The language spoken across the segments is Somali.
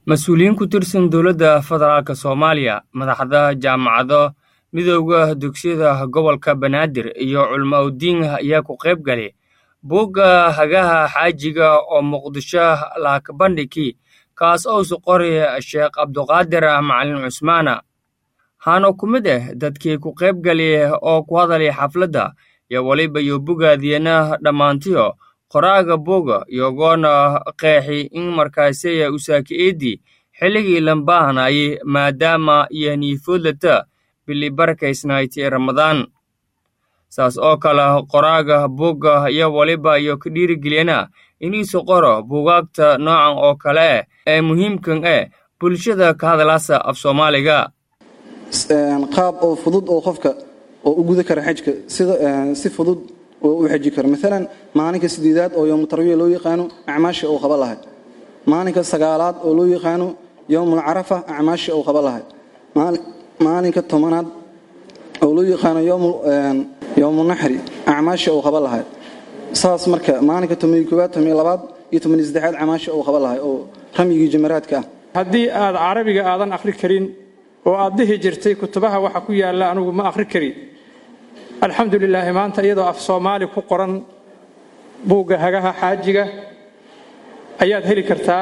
mas-uuliyiin ku tirsan dowladda federaalk soomaaliya madaxda jaamacado midooda dugsiyada gobolka banaadir iyo culmo udiin ayaa ku qayb galay buugga hagaha xaajiga oo muqdisho laakabandhigi kaas ousu qoray sheekh cabduqaadir macalin cusmaana haana ku mid ah dadkii ku qayb galay oo ku hadalay xafladda iyo weliba iyo bogaadiyana dhammaantiyo qoraaga buuga iyogoona qeexi in markaasaya usaaki'eeddii xilligii lambaahanayay maadaama iyo niifoodlata bili barakaysnayti ramadaan saas oo kale qoraaga buugga iyo weliba iyo ka dhiirigeliyana iniisu qoro buugaagta noocan oo kale ah ee muhiimkan ah bulshada ka hadlaasa af soomaaliga qaab oo fudud oo qofka oo u guda kara xajka sida si fudud oo u xaji karo maalan maalinka sideedaad oo yowmu tarwiya loo yaqaano acmaasha uu qaba lahay maalinka sagaalaad oo loo yaqaano yowmul carafa acmaasha uu qaba lahay maalinka tobanaad oo loo yaqaano yowmu naxri acmaasha uu qaba lahay saas marka maalinka tomaniyo koowaad tomaniyo labaad iyo tomaniyo saddexaad acmaasha uu qaba lahay oo ramyigii jamaraadka ah haddii aad carabiga aadan akhri karin oo aad dhihi jirtay kutubaha waxa ku yaalla anugu ma akhri karin alxamdu lilaahi maanta iyadoo af soomaali ku qoran buugga hagaha xaajiga ayaad heli kartaa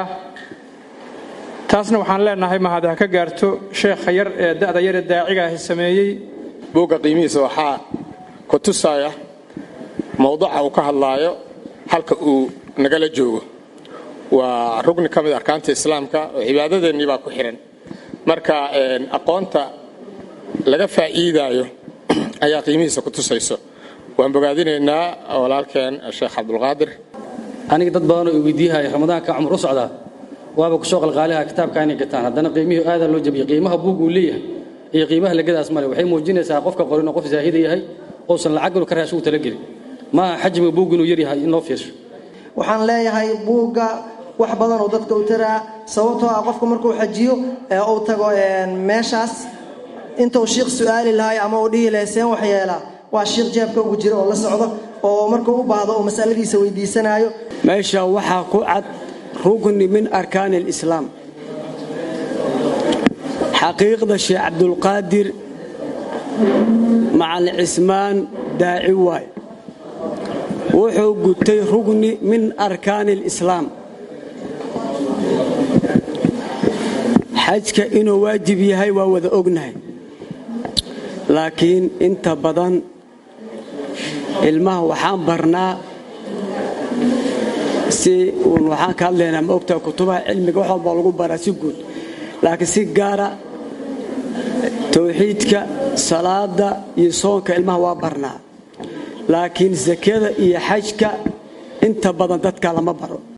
taasna waxaan leenahay mahad ha ka gaarto sheekha yar ee da'da yar ee daacigaahi sameeyey buugga qiimihiisa waxaa ku tusaya mowduca uu ka hadlaayo halka uu nagala joogo waa rugni ka mid arkaanta islaamka oo cibaadadeennii baa ku xihan marka aqoonta laga faa'iidaayo ayaa qiimihiisa ku tusayso waan bogaadinaynaa walaalkeen sheekh cabdulqaadir aniga dad badanoo i weydiiyahay ramadaanka cumar u socdaa waaba kusoo qalqaaliha kitaabka inay gataan haddana qiimihii aadaa loo jabiyey qiimaha buug uu leeyahay iyo qiimaha lagadaas male waxay muujinaysaa qofka qorinoo qof zaahida yahay uusan lacag ka raashu talagelin maaha xajmiga buug inuu yaryahay in loo fiirsho waxaan leeyahay buugga wax badan oo dadka u taraa sababtoo ah qofka markuu xajiyo ee uu tago meeshaas intuu shiikh su'aali lahay ama uu dhihi lahay seen wax yeelaa waa shiikh jeebka ugu jira oo la socdo oo markuu u baahdo oo masaladiisa weydiisanaayo meesha waxaa ku cad rugni min arkaani alislaam xaqiiqda sheekh cabdulqaadir macalin cismaan daaci waay wuxuu gutay rugni min arkaani alislaam xajka inuu waajib yahay waa wada ognahay laakiin inta badan ilmaha waxaan barnaa si uun waxaan ka hadlaynaa ma ogtaha kutubaha cilmiga wax walbaa lagu baraa si guud laakiin si gaara towxiidka salaada iyo soonka ilmaha waa barnaa laakiin sakada iyo xajka inta badan dadka lama baro